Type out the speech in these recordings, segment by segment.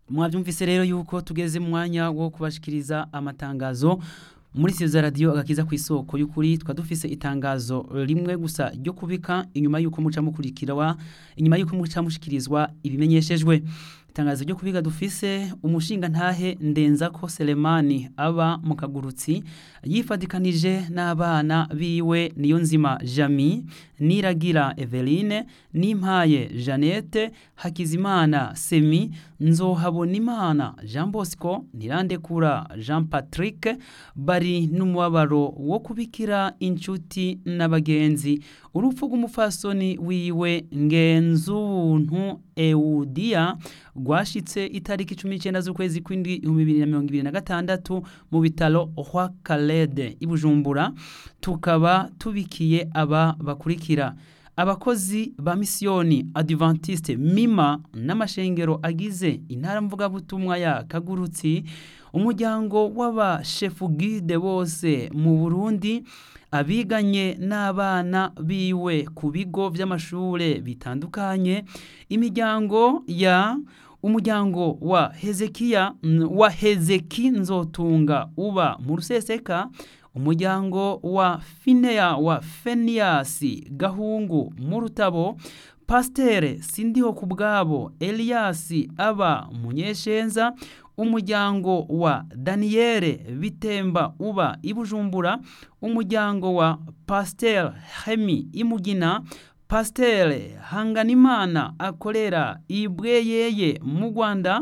mwabyumvise rero yuko tugeze mu mwanya wo kubashikiriza amatangazo muri siyo radiyo agakiza ku isoko y'ukuri twa dufise itangazo rimwe gusa ryo kubika inyuma y'uko muca mukurikirwa inyuma y'uko muca mushikirizwa ibimenyeshejwe itangazo ryo kubiga dufise umushinga ntahe ndenza ko Selemani aba mu kagurutsi yifadikanije n'abana biwe niyo nzima Jami Niragira Eveline Nimpaye Jeannette Hakizimana Semi Nzohabonimana Jean Bosco Nirandekura Jean Patrick bari n'umubabaro wo kubikira inshuti n'abagenzi urupfu rw'umufasoni wiwe ngenzuntu Eudia rwashitse itariki 19 z'ukwezi kw'indwi 2026 mu bitaro Roi Kalede ibujumbura tukaba tubikiye aba bakurikira abakozi ba misiyoni Adventiste Mima n'amashengero agize intara mvugabutumwa ya Kagurutsi umuryango w'abashefu guide bose mu Burundi abiganye n'abana biwe ku bigo by'amashure bitandukanye imiryango ya umuryango wa Hezekiya wa Hezeki nzotunga uba mu ruseseka umuryango wa Finea wa Feniasi Gahungu mu rutabo Pastere Sindiho kubwabo Eliasi aba munyeshenza umuryango wa Daniele Bitemba uba ibujumbura umuryango wa Pasteur Hemi Imugina Pasteur Hanganimana akorera ibweyeye mu Rwanda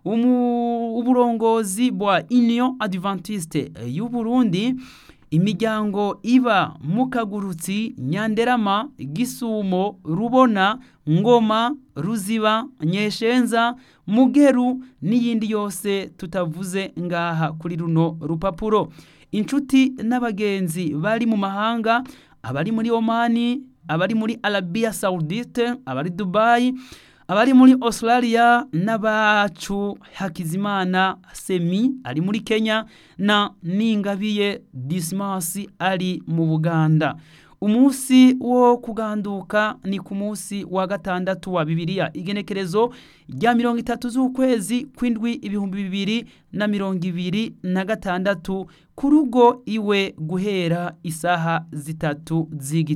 uburongozi bwa Union Adventiste y'u Burundi imiryango iba mukagurutsi Nyanderama Gisumo Rubona Ngoma Ruziba Nyeshenza Mugeru n'iyindi yose tutavuze ngaha kuri runo rupapuro inshuti n'abagenzi bari mu mahanga abari muri Omani abari muri Arabia Saudite abari Dubai abari muri Australia n'abacu Hakizimana Semi ari muri Kenya na Ningabiye Dismas ari mu Buganda umunsi wo kuganduka ni ku munsi wa gatandatu wa Bibiliya igenekerezo rya mirongo itatu z'ukwezi kw'indwi ibihumbi bibiri na mirongo ibiri na gatandatu ku rugo iwe guhera isaha zitatu z'igitondo